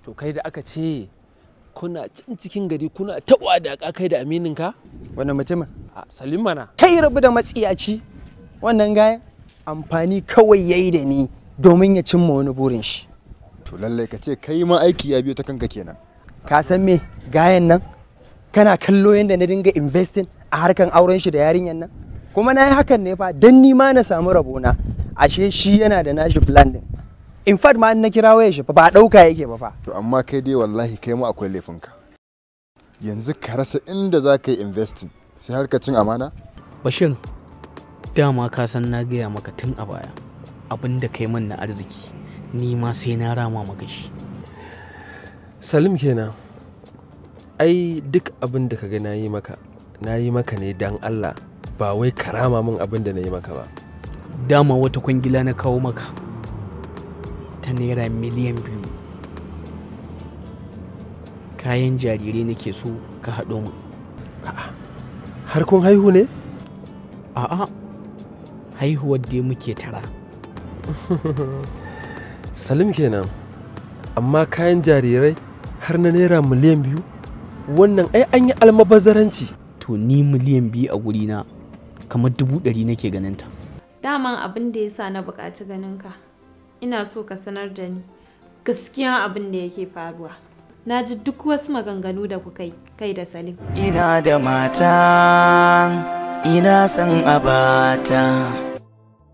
to kai da aka ce kuna can cikin gari kuna taɓa da kai da amininka Wannan mutumin? a salim mana Kai rabu da matsiyaci. Wannan gayan amfani kawai yayi da ni domin ya cimma wani burin shi. to lallai ka ce kai ma aiki ya biyo ta kanka kenan Ka san me gayan nan? Kana kallo yadda na dinga investing a harkan auren shi da yarinyan nan? Kuma na yi hakan ne fa don ni ma na samu rabona. Ashe shi yana da nashi plan din. In fact ma in na kira wayar shi fa ba ɗauka yake ba fa. to amma kai dai wallahi kai ma akwai laifinka yanzu ka rasa inda za ka yi investing sai har ka cin amana Bashir, dama ka san na gaya maka tun a baya abin da kai min na arziki ni ma sai na rama maka shi. salim kenan ai duk abin da ka ga na yi maka na yi maka ne dan allah ba wai karama min abin da na yi maka ba Dama wata kwangila na kawo maka ta naira miliyan biyu. Kayan jarirai nake so ka haɗo min. har kun haihu ne A'a, haihuwar dai muke tara. salim kenan amma kayan jarirai har na naira miliyan biyu wannan ai an yi almabazaranci To ni miliyan biyu a gurina kamar dubu ɗari nake ganinta. Daman abin da ya sa na buƙaci ganinka, ina so ka sanar da ni gaskiya abin da yake faruwa. Na ji duk wasu maganganu da kuka yi kai da Salim. Ina da mata, ina son abata.